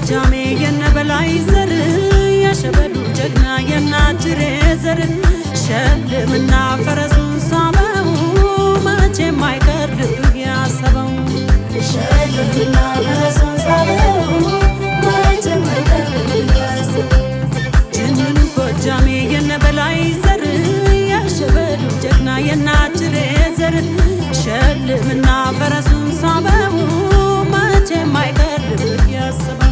ጎጃሜ የነበላይ ዘር የሸበሉ ጀግና የናጅሬ ዘር ሸልምና ፈረሱን ሳበው መቼም አይቀር ልብህ ያሰበው ሸልምና ፈረሱን ሳበው መቼም አይቀር ልብህ ያሰበው ጅንን ጎጃሜ የነበላይ ዘር የሸበሉ ጀግና የናጅሬ ዘር ሸልምና ፈረሱን ሳበው መቼም አይቀር ልብህ ያሰበው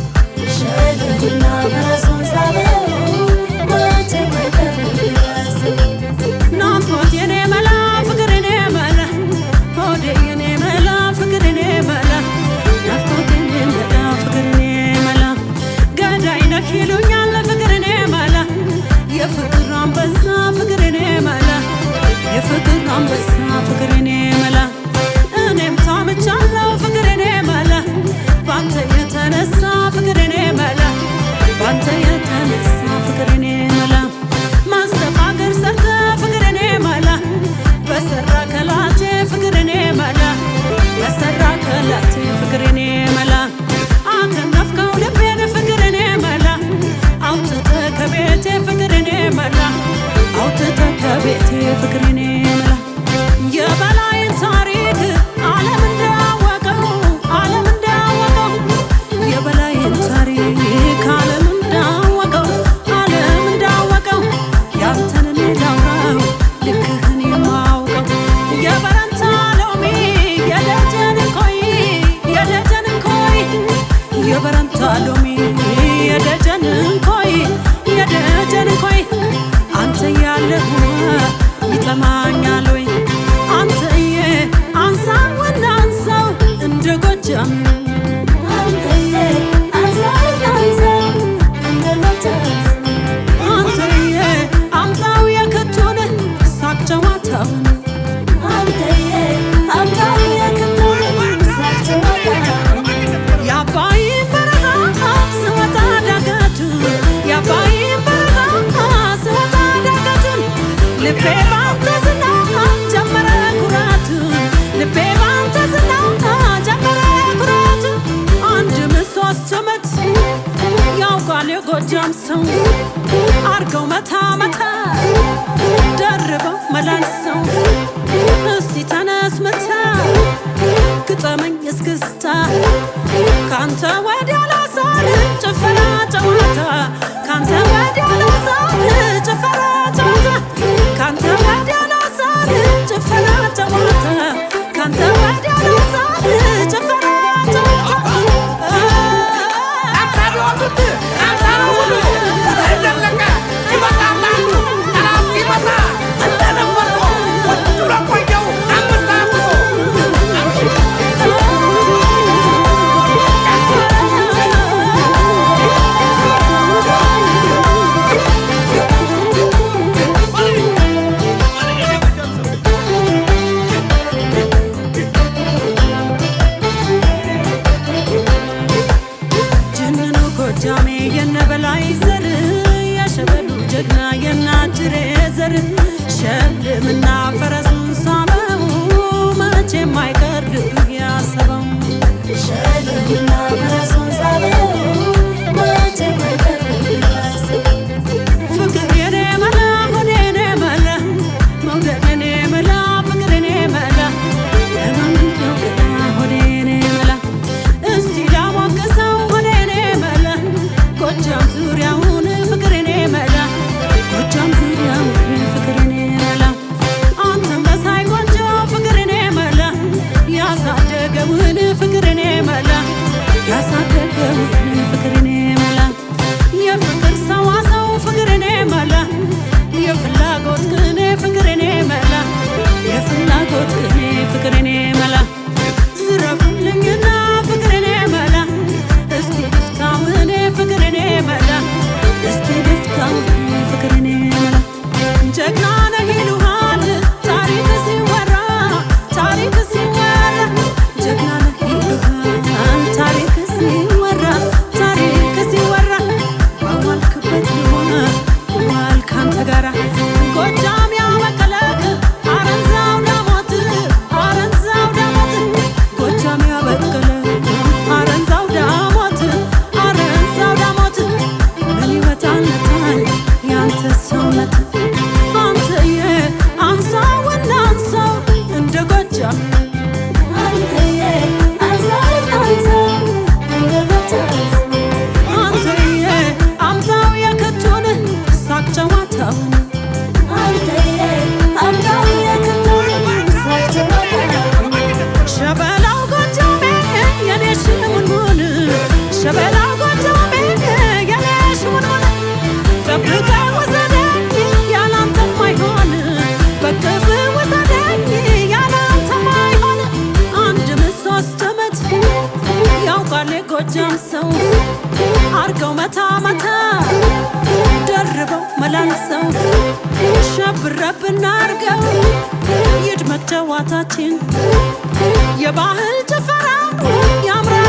ሸልምና ፈረሱን ሳበው መቼም አይቀር ልብህ ያሰበው ናፍቆት የኔ መላ ፍቅር የኔ መላ ሆዴ የኔ መላ ፍቅር የኔ መላ ናፍቆት የኔ መላ ፍቅር የኔ መላ ገዳይ ነህ ይሉኛል ፍቅር የኔ መላ የፍቅር አንበሳ ፍቅር የኔ መላ የፍቅር አንበሳ ፍቅር የኔ መላ እኔም ታምቻለሁ ፍቅር የኔ መላ ባንተ የተነሳ ፍቅር የኔ መላ ባንተ የተነሳ ፍቅር የኔ መላ ማስተፋገር ሰርተ ፍቅር የኔ መላ በሰራ ከላቴ ፍቅር የኔ መላ በሰራ ከላቴ ፍቅር የኔ መላ አከነፍከው ልቤን ፍቅር የኔ መላ አውጥተ ከቤቴ ፍቅር የኔ መላ አውጥተ ከቤቴ ፍቅር የኔ መላ የበላይን ታሪክ ዓለም እንዳወቀው ዓለም እንዳወቀው የበላይን ታሪክ ዓለም እንዳወቀው ዓለም እንዳወቀው ያንተን እኔ ላውራው ልክህን የማውቀው የበረንታ ሎሚ የደጀን ኮይ የደጀን ኮይ የበረንታ ሎሚ የደጀን ኮይ የደጀን ኮይ አንተ ያለህ ይጠማኛል ወይ አንተዬ አንሳውና አንሳው እንደ ጎጃም አንተዬ አንሳው አንሳው እንደ ጎጃም አንተዬ አምጣው የክቱን ሳቅ ጨዋታውን አንተዬ አምጣው የክቱን ሳቅ ጨዋታውን የአባይን በረሃ ስወጣ ዳገቱን የአባይን በረሃ ስወጣ ዳገቱን ልቤ ባንተ ዝና ጀመረ ኩራቱን ልቤ ባንተ ዝና ጀመረ ኩራቱን አንድ ምሶስት ዓመት ያውቃል የጎጃም ሰው አርገው መታ መታ ደርበው መላልሰው እስቲ ተነስ መታ ግጠመኝ እስክስታ ካንተ ወዲያ ላሳል ጭፈራ ጨዋታ ካንተ ወዲያ ላሳል ጭፈራ ጨዋታ ካንተ ወዲያ ላሳል ጭፈራ ጨዋታ ካንተ ወዲያ ላሳል ጭፈራ ጅንኑ ጎጃሜ የነበላይ ዘር የሸበሉ ጀግና የናጅሬ ዘር ሸልምና ፈረሱን ሳበው መቼም አይቀር ልብህ ያሰበው ሸልምና ፈረሱን ሳበው መቼም አይቀር ልብህ ያሰበው ፍቅር የኔ መላ ሆዴ የኔ መላ መውደድ የኔ መላ ፍቅር የኔ መላ ለማንኛው ገና ሆዴ የኔ መላ እስቲ ላሞቅሰው ሆዴ የኔ መላ ጎጃም ዙሪያውን ፍቅር የኔ መላ ጎጃም ዙሪያውን ፍቅር የኔ መላ አንተም በሳይ ቆንጆ ፍቅር የኔ መላ ያሳደገውን ፍቅር የኔ መላ ያሳደ ጎጃም ሰው አርገው መታ መታ ደርበው መላልሰው ሸብረብ እናርገው ይድመቅ ጨዋታችን የባህል ጭፈራ ያምራል